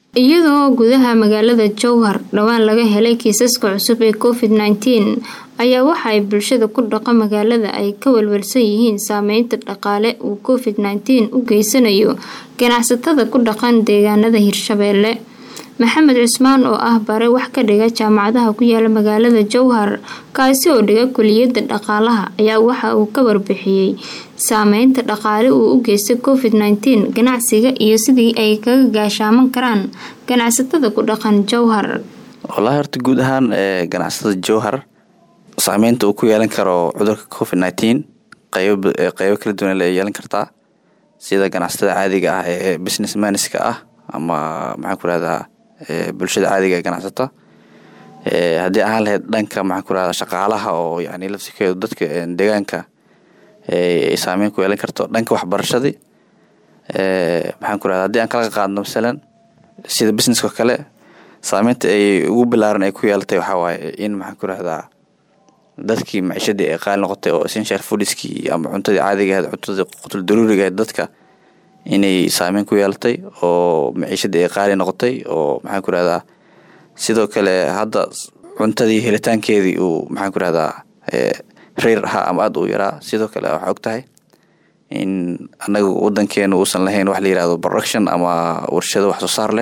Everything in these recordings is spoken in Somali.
iyadoo gudaha magaalada jowhar dhowaan laga helay kiisaska cusub ee covid nneteen ayaa waxa ay bulshada ku dhaqa magaalada ay ka walwalsan yihiin saameynta dhaqaale uu covid nneteen u geysanayo ganacsatada ku dhaqan deegaanada hirshabeelle maxamed cusmaan oo ah bare wax ka dhiga jaamacadaha ku yaala magaalada jowhar kaasi oo dhiga kuliyada dhaqaalaha ayaa waxa uu ka warbixiyey saameynta dhaqaale uu u geystay covid nneteen ganacsiga iyo sidii ay kaga gaashaaman karaan ganacsatada ku dhaqan jowhar wallaahi horta guud ahaan ganacsatada jowhar saameynta uu ku yeelan karo cudurka covid nneteen qeybo qeybo kala duwan la yeelan kartaa sida ganacsatada caadiga ah ee business manska ah ama maxaan ku rahdaa bulshada caadiga ee ganacsata haddii ahaan lahayd dhanka maxaan ku rahdaa shaqaalaha oo yani lafsikeedu dadka deegaanka ay saameyn ku yeelan karto dhanka waxbarashadii maxaan ku rahda hadii aan kala qaadno masalan sida businesska kale saameynta ay ugu bilaaran ay ku yeelatay waxaa waaye in maxaan ku rahdaa dadkii maciishadii ay qaali noqotay oo essential foodiskii ama cuntadii caadiga ahayd cuntadii qutul daruuriga ahayd dadka inay saameyn ku yeelatay oo maciishadii ay qaali noqotay oo maxaan ku rahdaa sidoo kale hadda cuntadii helitaankeedii uu maxaan ku rahdaa reer ahaa ama aada u yaraa sidoo kale waxaa og tahay in anaga wadankeena uusan lahayn wax la yirahdo production ama warshado wax soo saar leh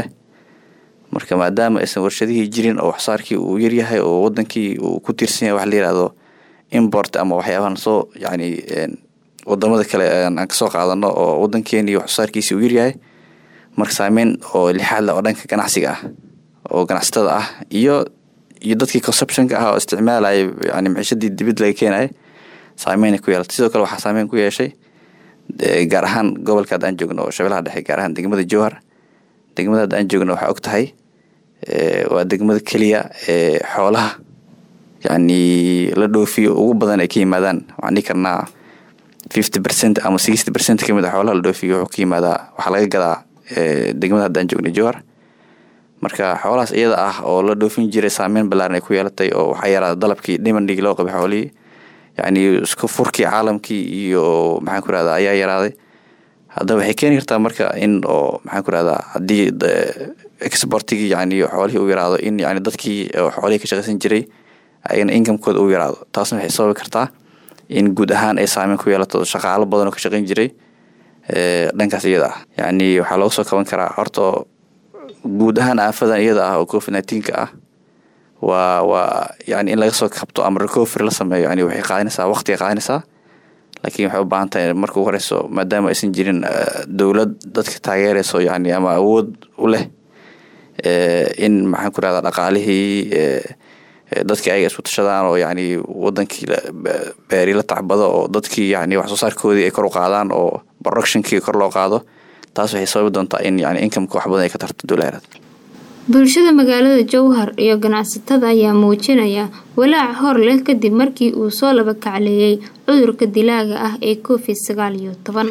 marka maadaama aysan warshadihii jirin oo waxsaarkii uu yaryahay oo wadankii uu ku tiirsan yahay wax la yirahdo import ama waxyaabahan soo yani wadamada kale aan kasoo qaadano oo wadankeeni waxsoosaarkiisi uu yaryahay marka saameyn oo lixaadle oo dhanka ganacsiga ah oo ganacsatada ah iyo iyo dadkii conceptionka ah oo isticmaalaya yani maciishadii dibid laga keenaya saameynay ku yeelatay sidoo kale waxaa saameyn ku yeeshay gaar ahaan gobolka hadda aan joogno oo shabeelaha dhexe gaar ahaan degmada jowhar degmada hadda aan joogno waxaa og tahay waa degmada keliya ee xoolaha yani la dhoofiyo ugu badan ay ka yimaadaan waxaan dhihi karnaa fifty percent ama sixty percent kamid a xoolaha la dhoofiyo wuxuu ka yimaadaa waxaa laga gadaa degmada hadda aan joognay jowhar marka xoolahaas iyada ah oo la dhoofin jiray saameyn balaaran ay ku yeelatay oo waxaa yaraada dalabkii dhimandhigi loo qabay xoolihii yani isku furkii caalamkii iyo maxaan ku rahdaa ayaa yaraaday haddaba waxay keeni kartaa marka in oo maxaan ku rahdaa haddii exportigii yani xoolihii u yaraado in yani dadkii xoolihii ka shaqaysan jiray ayagana incomekooda u yaraado taasna waxay sababi kartaa in guud ahaan ay saameyn ku yeelato shaqaalo badan oo ka shaqayn jiray dhankaas iyada ah yani waxaa looga soo kaban karaa horta guud ahaan aafadan iyada ah oo covid nineteenka ah waa waa yani in laga soo kabto ama recovery la sameeyo yani waxay qaadanaysaa waqtiga qaadanaysaa laakiin waxay u baahan tahay marka ugu horeyso maadaama aysan jirin dowlad dadka taageereyso yani ama awood u leh in maxaan ku rahdaa dhaqaalihii dadkii ayaga isku tashadaan oo yani wadankii beeri la tacbado oo dadkii yani wax soo saarkoodii ay kor u qaadaan oo productionkii kor loo qaado taas waxay sababi doontaa in yani incomeka wax badan ay ka tarto dowlaheed bulshada magaalada jowhar iyo ganacsatada ayaa muujinaya walaac hor leh kadib markii uu soo laba kacleeyay cudurka dilaaga ah ee covid sagaal iyo toban